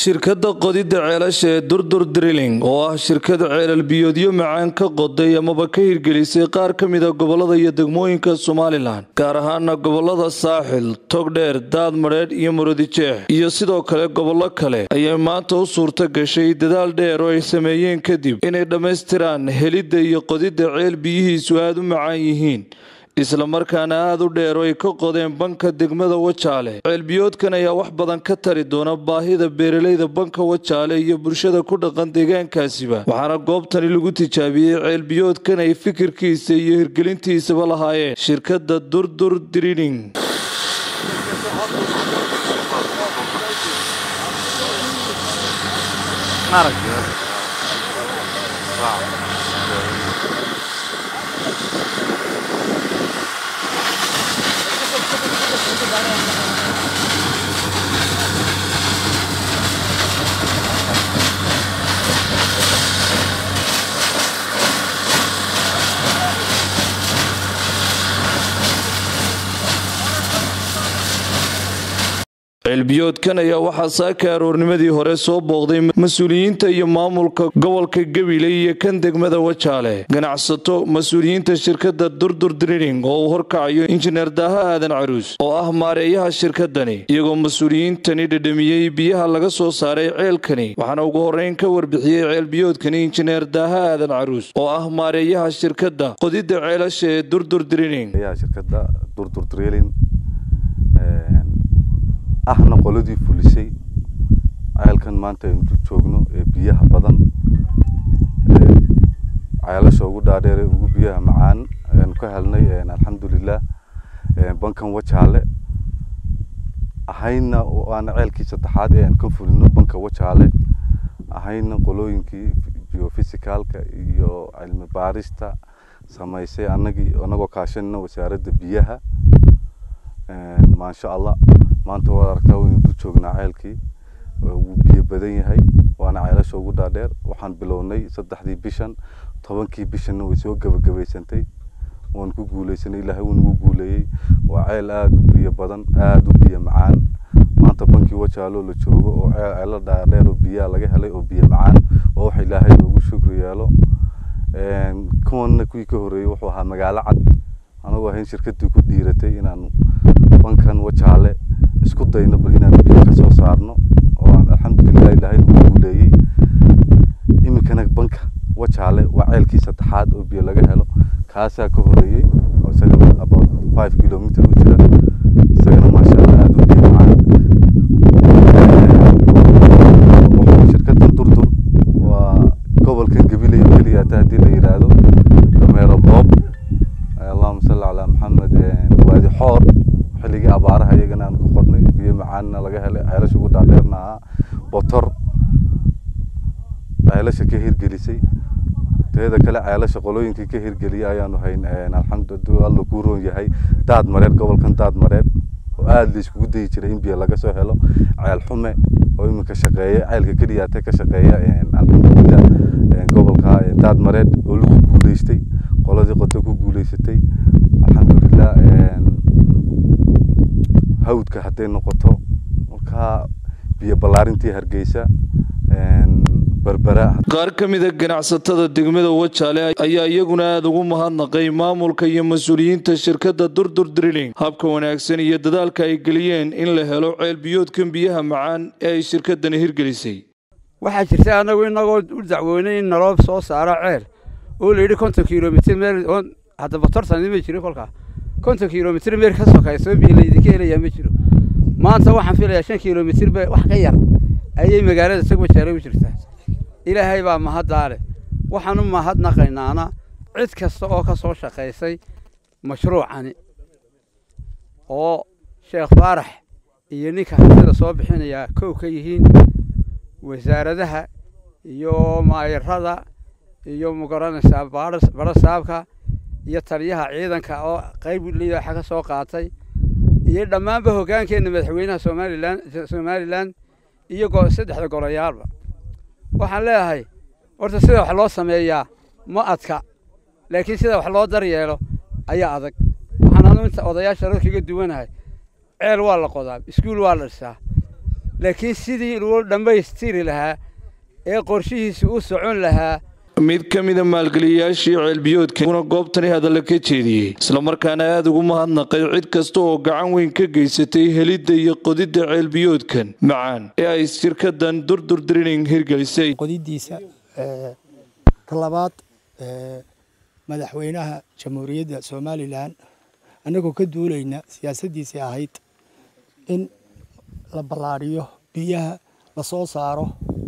shirkadda qodidda ceelasha ee durdur drilling oo ah shirkada ceelal biyoodyo macaan ka qoday amaba ka hirgelisay qaar ka mida gobolada iyo degmooyinka somalilan gaar ahaana gobolada saaxil togdheer daadmadheedh iyo murudijeex iyo sidoo kale gobollo kale ayay maanta u suurto gashay dadaal dheer oo ay sameeyeen kadib inay dhammaystiraan helidda iyo qodidda ceel biyihiisu aada u macaan yihiin islamarkaana aada u dheer oo ay ka qodeen banka degmada wajaale ceelbiyoodkan ayaa wax badan ka tari doona baahida beeralayda banka wajaale iyo bulshada ku dhaqan deegaankaasiba waxaana goobtani lagu tijaabiyey ceelbiyoodkan ay fikirkiisa iyo hirgelintiisaba lahaayeen shirkadda durdur drining ceelbiyoodkan ayaa waxaa saaka aroornimadii hore soo booqday mas-uuliyiinta iyo maamulka gobolka gabiley iyo kan degmada wajaale ganacsato mas-uuliyiinta shirkadda durdur drining oo uu horkacayo injineer daaha aadan caruus oo ah maareeyaha shirkadani iyagoo mas-uuliyiintani dhedhamiyey biyaha laga soo saaray ceelkani waxaana ugu horreyn ka warbixiyey ceelbiyoodkani injineer daaha aadan caruus oo ah maareeyaha shirkadda qodidda ceelasha ee durdur drining ahna qoladii fulisay ceelkan maanta aynu joogno ee biyaha badan ceelasha ugu dhaadheere ugu biyaha macaan aynu ka helnay alxamdulilah bankan wajaale ahayna waana ceelkii saddexaad ee aan ka fulino banka wajaale ahayna qolooyinkii geofisicalka iyo cilmi baarista samaysay anagii anagoo kaashanina wasaaradda biyaha maasha allah maanta waad aragtaa waynu dul joognaa ceelkii wuu biyo badan yahay waana ceelasha ugu dhaadheer waxaan bilownay saddexdii bishan tobankii bishanna way soo gebagabaysantay waan ku guuleysanay ilaahay wuu nagu guuleeyey waa ceel aada u biyo badan aada u biyo macaan maanta bankii wajaaloo la joogo oo ceelo dhaadheer oo biyaha laga helay oo biyo macaan oo wax ilaahay loogu shukri yeelo kuwanna kuwii ka horreeyey wuxuu ahaa magaalo cad anagoo ahayn shirkadii ku dhiiratay inaan bankan wajaale isku dayno bal inaan biyo ka soo saarno oo aan alxamdulilah ilaahay nagu guuleeyey iminkana banka wajaale waa ceelkii saddexaad oo biyo laga helo kaasaa ka horeeyey oo isagana about five kilometer u jira isagana maasha allah aada u biyo macaan shirkadan durdur waa gobolkan gabiley oo keliya hata haddii la yidhaahdo dameero boob allahuma salli calaa maxamed waadi xoor xilligii abaaraha iyagana aan ku qodnay biyo macaanna laga helay ceelasha ugu dhaadheerna ahaa botor ceelasha ka hirgelisay teeda kale ceelasha qolooyinkii ka hirgeliyay ayaanu hayn alxamdu alla kuu roon yahay daad mareed gobolkan daad mareed oo aada la iskugu dayi jiray in biyo laga soo helo ceel xume oo iminka shaqeeya ceelka keliyaate ka shaqeeya alxamdulilah gobolka daad mareed oo lagu guuleystay qoladii qoto ku guuleysatay alxamdulilah hawdka hadday noqoto markaa biyo ballaarintii hargeysa berbera qaar ka mida ganacsatada degmada wajaale ayaa iyaguna aada ugu mahadnaqay maamulka iyo mas-uuliyiinta shirkadda durdur drilling habka wanaagsan iyo dadaalka ay geliyeen in la helo ceel biyoodkan biyaha macaan ee ay shirkadani hirgelisay waxaa jirta anagu inagoo u dacwoonay in naloo soo saaro ceel oo la yidhi konton kilomitr meel hadda batortani ma jiro kolkaa konton kilomitr meel ka sokayso biyo laydinka helayaa ma jiro maanta waxaan filayaa shan kilomitr ba wax ka yar ayay magaalada sag wajaale u jirtaa ilaahay baa mahaddaale waxaan u mahadnaqaynaana cid kasta oo ka soo shaqaysay mashruucani oo sheekh faarax iyo ninka hantida soo bixinayaa kow ka yihiin wasaaradaha iyo maayarada iyo magaranaysaa barasaabka iyo taliyaha ciidanka oo qayb liidaxa ka soo qaatay iyo dhammaanba hoggaankeenna madaxweynaha somalilan somalilan iyo saddexda golayaalba waxaan leeyahay horta sida wax loo sameeyaa ma adka laakiin sida wax loo daryeelo ayaa adag waxaan anu inta odayaasha rag kaga duwanahay ceel waa la qodaa iskuul waa la dhisaa laakiin sidii loo dhammaystiri lahaa ee qorshihiisi u socon lahaa mid ka mida maalgeliyayaashii ceelbiyoodkuna goobtani hadalla ka jeediyey islamarkaana aada ugu mahadnaqay cid kasta oo gacan weyn ka geysatay helidda iyo qodidda ceelbiyoodkan macaan ee ay shirkadan durdur drining hirgelisay qodidiisa talabaad madaxweynaha jamhuuriyadda somalilan annagoo ka duulayna siyaasaddiisii ahayd in la ballaadhiyo biyaha la soo saaro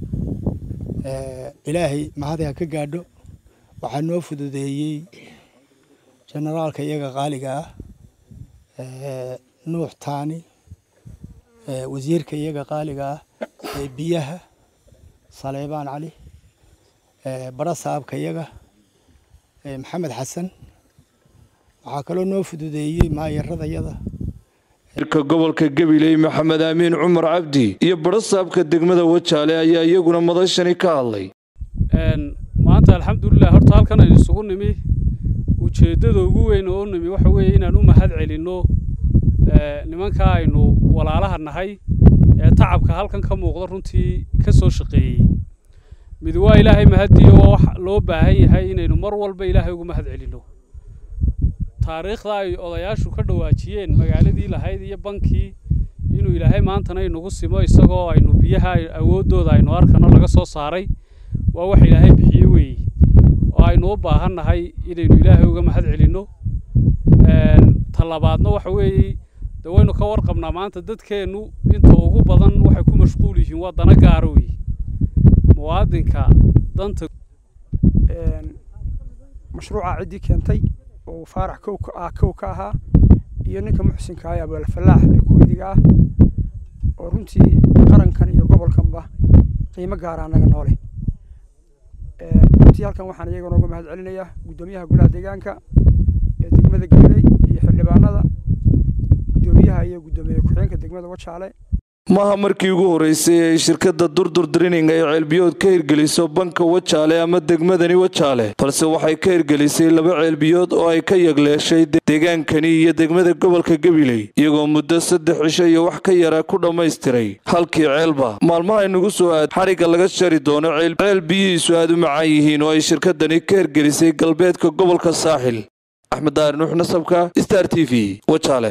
ilaahay mahadiha ka gaadho waxaa noo fududeeyey generaalka iyaga qaaliga ah nuux taani wasiirka iyaga qaaliga ah ee biyaha saleebaan cali bara saabka iyaga maxamed xasan waxaa kaloo noo fududeeyey maayaradayada ka gobolka gabiley maxamed aamiin cumar cabdi iyo barasaabka degmada wajaale ayaa iyaguna madashani ka hadlay maanta alxamdulilah horta halkan aynu isugu nimi ujeeddada ugu weyn oo u nimi waxa weeye inaan u mahad celinno nimankaa aynu walaalaha nahay ee tacabka halkan ka muuqda runtii ka soo shaqeeyey mid waa ilaahay mahadiyo waa wax loo baahan yahay inaynu mar walba ilaahay ugu mahad celinno taariikhda ay odayaashu ka dhawaajiyeen magaaladii lahayd iyo bankii inuu ilaahay maantana inagu simo isagoo aynu biyaha awooddooda aynu arkano laga soo saaray waa wax ilaahay bixiye weeye oo aynu u baahan nahay inaynu ilaahay uga mahad celinno talabaadna waxa weeye de waynu ka warqabnaa maanta dadkeennu inta ugu badan waxay ku mashquul yihiin waa dana gaara weeye muwaadinka danta mashruuca ciddii keentay oo faarax kow ah kow ka ahaa iyo ninka muxsinka ah ee abaalfalaax ee kuweydiga ah oo runtii qarankan iyo gobolkanba qiimo gaara annaga noole runtii halkan waxaan iyaga nooga mahad celinayaa guddoomiyaha golaha deegaanka ee degmada gabiley iyo xildhibaanada guddoomiyaha iyo guddoomiye ku-xigeenka degmada wajaale maaha markii ugu horreysay ay shirkadda durdur drining ay ceelbiyood ka hirgeliso banka wajaale ama degmadani wajaale balse waxay ka hirgelisay laba ceelbiyood oo ay ka yagleeshay deegaankani iyo degmada gobolka gabiley iyagoo muddo saddex cisho iyo wax ka yara ku dhammaystiray halkii ceelba maalmaha inugu soo aad xadhigga laga shari doono ceel biyihiisu aad u macaan yihiin oo ay shirkadani ka hirgelisay galbeedka gobolka saaxil axmed daari nuux nasabka star t v wajaale